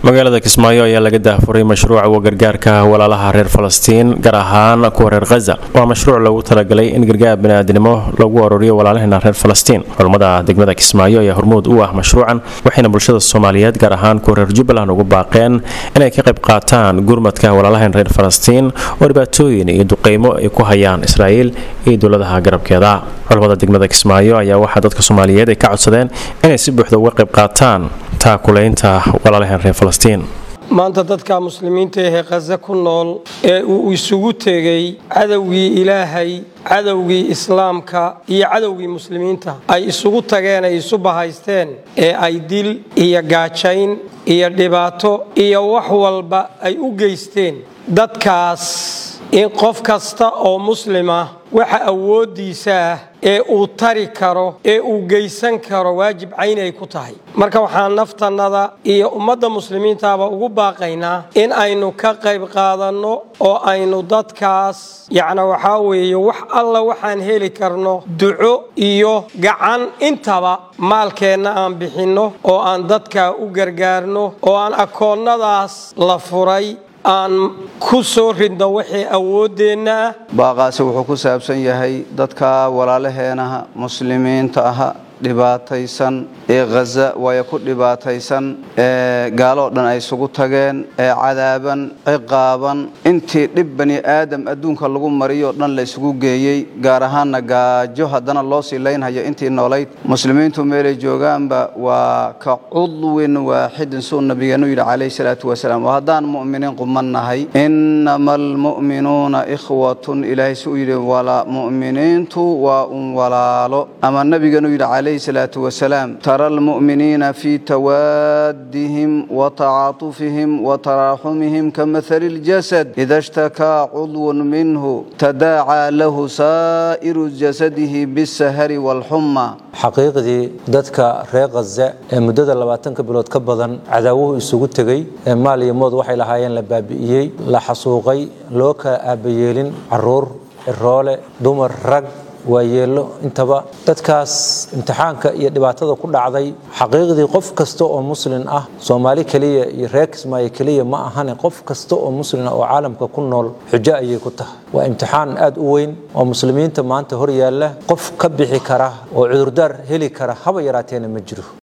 magaalada kismaayo ayaa laga daafuray mashruuca gargaarka walaalaha reer falastiin gaar ahaan kuwa reer khaza waa mashruuc loogu talagalay in gargaar baniaadnimo lagu arooriyo walaalaheena reer falastiin culammada degmada kismaayo ayaa hormuud u ah mashruucan waxayna bulshada soomaaliyeed gaar ahaan kuwa reer jubbaland ugu baaqeen inay ka qayb qaataan gurmadka walaalaheen reer falastiin oo dhibaatooyin iyo duqeymo ay ku hayaan israa'iil iyo dowladaha garabkeeda culammada degmada kismaayo ayaa waxaa dadka soomaaliyeed ay ka codsadeen inay si buuxda uga qayb qaataan taakulaynta walaalaheen reer falastiin maanta dadka muslimiinta ahee khaza ku nool ee uu isugu tegey cadowgii ilaahay cadowgii islaamka iyo cadowgii muslimiinta ay isugu tageen ay isu bahaysteen ee ay dil iyo gaajayn iyo dhibaato iyo wax walba ay u geysteen dadkaas in qof kasta oo muslima waxa awooddiisa ah ee uu tari karo ee uu geysan karo waajib cayn ay ku tahay marka waxaan naftannada iyo ummadda muslimiintaaba ugu baaqaynaa in aynu ka qayb qaadanno oo aynu dadkaas yacna waxaa weeye wax alla waxaan heli karno duco iyo gacan intaba maalkeenna aan bixinno oo aan dadka u gargaarno oo aan akoonnadaas la furay aan ku soo ridno wixii awooddeenna ah baaqaasi wuxuu ku saabsan yahay dadka walaalaheenaha muslimiinta aha dhibaataysan ee khaza waayo ku dhibaataysan ee gaaloo dhan ay isugu tageen ee cadaaban ciqaaban intii dhib bani aadam adduunka lagu mariyoo dhan la isugu geeyey gaar ahaanna gaajo haddana loo sii laynhayo intii noolayd muslimiintu meelay joogaanba waa ka cudwin waaxidin suu nabigeennu yidhi calayhi salaatu wasalaam oo haddaan mu'miniin quman nahay innama almu'minuuna ikhwatun ilaahay si uu yidhi mu'miniintu waa un walaalo ama nabigeennu yidhi calayhi salaatu wasalaam ترى المؤمنين في توادهم وتعاطفهم وتراحمهم كمثل الجسد إذا اشتكى عضو منه تداعى له سائر جسده بالسهر والحمى xaqiiqdii dadka reer khaza ee muddada labaatanka bilood ka badan cadaawuhu isugu tegey ee maal iyo mood waxay lahaayeen la baabi'iyey la xasuuqay loo kala aabayeelin caruur ciroole dumar rag waayeello intaba dadkaas imtixaanka iyo dhibaatada ku dhacday xaqiiqdii qof kasta oo muslin ah soomaali keliya iyo reer kismaayo keliya ma ahane qof kasta oo muslina oo caalamka ku nool xujo ayay ku tahay waa imtixaan aad u weyn oo muslimiinta maanta hor yaalla qof ka bixi kara oo cudurdaar heli kara haba yaraateena ma jiro